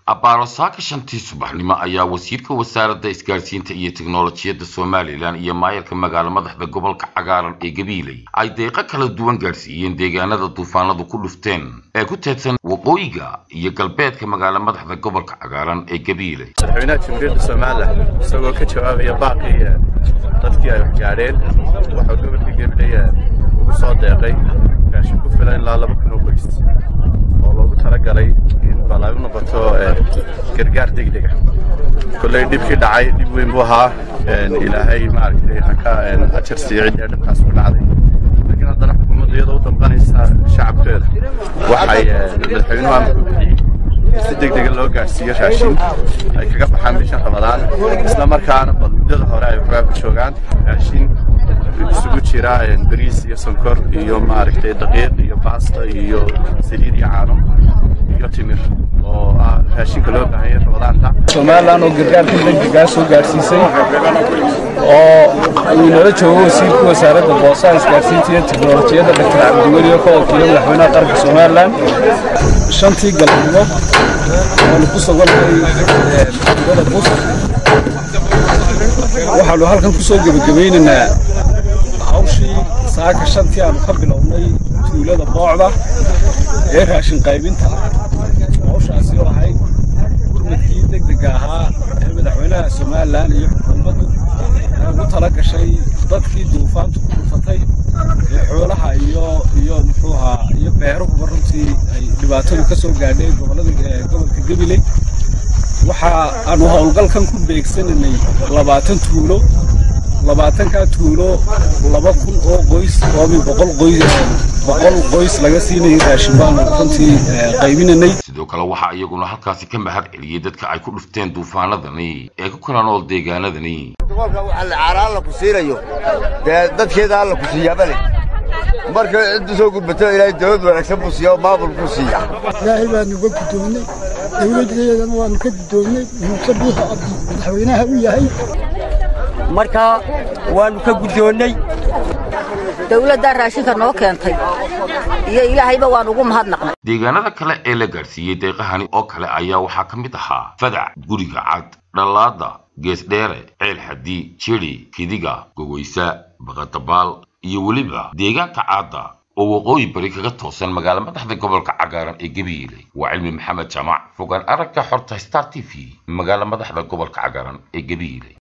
abbaaro saaka shantii subaxnimo ayaa wasiirka wasaaradda isgaadhsiinta iyo tiknolojiyadda somalilan iyo maayarka magaalo madaxda gobolka cagaaran ee gabiiley ay deeqo kala duwan gaadhsiiyeen deegaanada duufaanadu ku dhufteen ee ku teedsan waqooyiga iyo galbeedka magaalo madaxda gobolka cagaaran ee gabiiley madaxweynaha jamhuuriyadda somalilan isagoo ka jawaabaya baaqii dadkii ay waxgaadheen waxuu gobolka gabiley ugu soo deeqay gaashin ku filan ilaa laba kun oo qoys oo loogu talagalay in bal ay u noqoto gargaar degdega kolley dhibkii dhacay dhib weyn buu ahaa ilaahay maaragtay haka ajar siiyo ciddii dhibkaas ku dhacday laakiin haddana xukuumaddu iyadoo u damqanaysa shacabkeeda waxay madaxweynuhu amar ku bixiyey si degdega loo gaadhsiiyo raashin ay kaga baxaan bishan ramadaan isla markaana bal muddada hore ay waxbaa ku joogaan raashin isugu jira bariis iyo sonkor iyo maaragtay daqiiq iyo baasta iyo saliid iyo caano iyo timir oo ah raashinka loo baahan yahay ramadaanta somalilan oo gargaarka degdegaa soo gaadhsiisay oo uu nala joogo wasiirka wasaaradda boosaha isgaadhsiinta iyo tiknolojiyadda dr cabdiweli oo ka wakiilo madaxweynaha qaranka somalilan shantii galabnimo waanu ku sugannahay tuulada bus waxaanu halkan ku soo gebagabaynaynaa hawshii saaka shantii aanu ka bilownay tuulada boocda ee raashin qaybinta hawshaasi oo ahayd gurmadkii degdega ahaa ee madaxweynaha somalilan iyo xukuumaddu ay ugu tala gashay dadkii duufaantu ku dhufatay ee xoolaha iyo iyo muxuuhaa iyo beeruhuba runtii ay dhibaatadu ka soo gaadhay gobolada gobolka gabiley waxa aanu howlgalkan ku beegsanaynay labaatan tuulo labaatankaa tuulo laba kun oo qoys oomi boqol qoys boqol qoys laga siinayay raashin baanu runtii qaybinanay sidoo kale waxaa iyaguna halkaasi ka mahad celiyey dadka ay ku dhufteen duufaanadani ee ku kala nool deegaanadani gobolka waxa la caara alla ku siinayo dee dadkeeda alla ku siiyaaba leh marka ciddu soo gurbato ilaahay dawlad wanaagsan buu siiya oo maamul buu siiya ilaahay baanu uga guddoonnay dawladdeedana waanu ka guddoonnay muuse buuxa abdi madaxweynaha u yahay marka waannu ka guddoonnay dawladdaa raashinka noo keentay iyo ilaahayba waan ugu mahadnaqnay deegaanada kale ee la gaadhsiiyey deeqahani oo kale ayaa waxaa ka mid ahaa fadac guriga cad dhallaada geesdheere ceel xadi jiri kidiga gogoysa baqadabaal iyo weliba deegaanka caadda oo waqooyi bari kaga toosan magaalo madaxda gobolka cagaaran ee gabiile waa cilmi maxamed jaamac fogaan aragga xorta star t v magaalo madaxda gobolka cagaaran ee gabiile